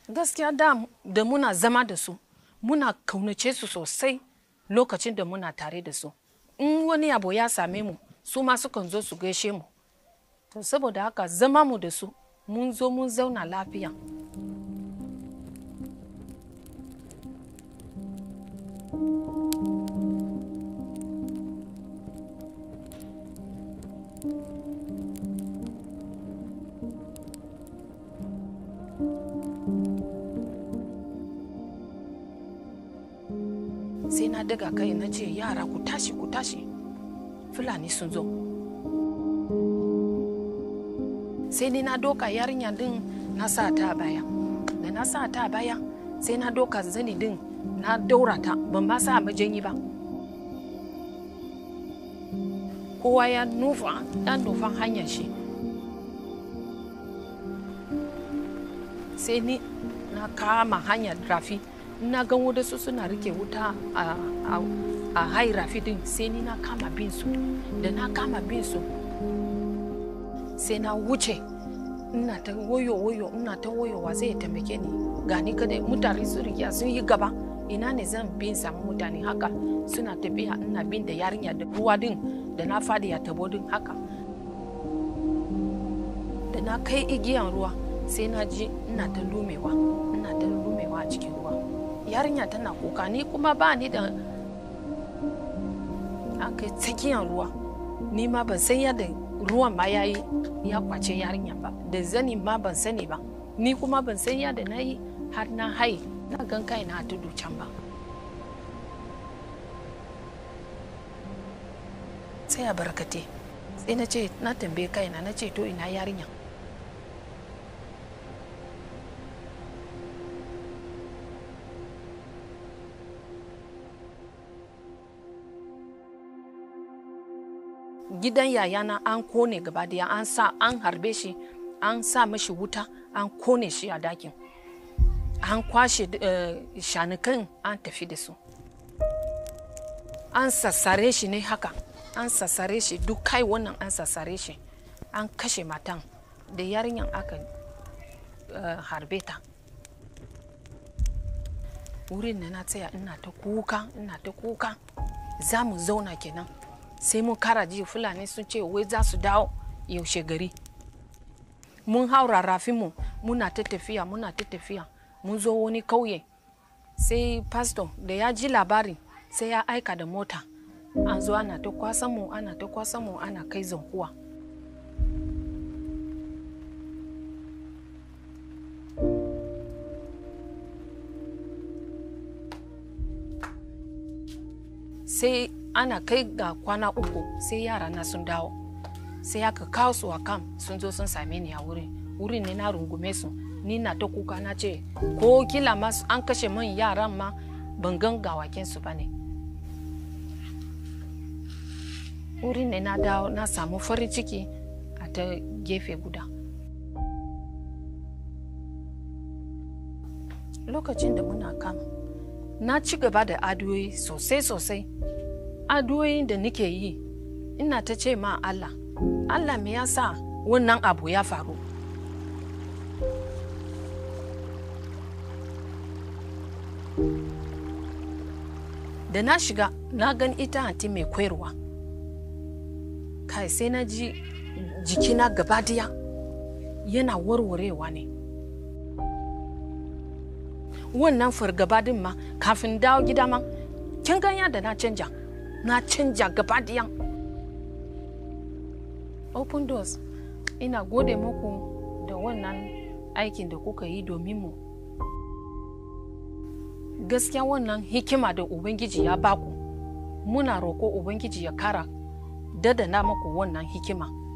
gaskiya da da muna zama da su muna kaunace su sosai lokacin da muna tare da su in wani abu ya same mu su ma sukan zo su gaishe mu to saboda haka zama mu da su mun zo mun zauna lafiya sai na daga kai na ce yara ku tashi ku tashi fulani sun zo sai ni na doka yarinya din na sa ta a baya da na sa ta a baya sai na doka zani din na daura ta ban ba sa majanyi ba kowa ya nufa ya nufa hanyar shi sai ni na kama hanyar rafi na gan wadansu suna rike wuta a, a, a hai rafi din sai ni na kama bin su da na kama bin su sai na wuce ina ta woyo woyo ina ta woyowa zai taimake ni gani kada mutane su riga sun yi gaba ina ne zan bin samu mutane haka suna tafiya ina bin da yarinya da ruwa din da na fadi ya tabo din haka da na kai igiyan ruwa sai na ji ina ta lumewa ina ta lumewa a cikin ruwa yarinya tana kuka ni kuma ba ni da an kai tsakiyar ruwa ni ma ban san yadda ruwan ma ya yi ya kwace yarinya ba da zani ma ban sani ba ni kuma ban san yadda na yi har na hai na gan kai na tudu can ba sai a barkate sai na ce na tambaye kaina na ce to ina yarinya gidan yayana an kone gaba daya an sa an harbe shi an sa mashi wuta an kone shi a dakin an kwashe uh, shanukan an tafi da su an sassare shi ne haka an sassare shi duk kai wannan an sassare shi an kashe matan da yarinyan aka uh, harbe ta wurin na na tsaya ina ta kuka ina ta kuka za mu zauna kenan sai mun kara ji fulani sun ce wai za su dawo yaushe gari mun haura rafinmu muna ta tafiya muna ta tafiya mun zo wani kauye sai pastor da ya ji labari sai ya aika da mota an zo ana ta kwasan mu ana ta kwasan mu ana kai zankuwa sai ana kai ga kwana uku sai yara na sun dawo sai aka kawo su a kam sun zo sun same ni a wurin wurin ne na rungume su ni na ta kuka na ce ko kila ma an kashe min yaran ma ban gan gawakin su ba ne wurin ne na dawo na samu farin ciki a ta gefe guda lokacin da muna kam na ci gaba da adoyi sosai-sosai addu'o'in da nake yi ina ta ce ma Allah Allah me yasa wannan abu ya faru da na shiga na gan ita anti mai koyarwa kai sai na ji jikina gaba daya yana warwarewa ne wannan fargaba din ma kafin dawo gida ma kin ganya da na canja na canja gaba daya open doors ina gode muku da wannan aikin da kuka yi domin mu gaskiya wannan hikima da ubangiji ya baku muna roko ubangiji ya kara dadana muku wannan hikima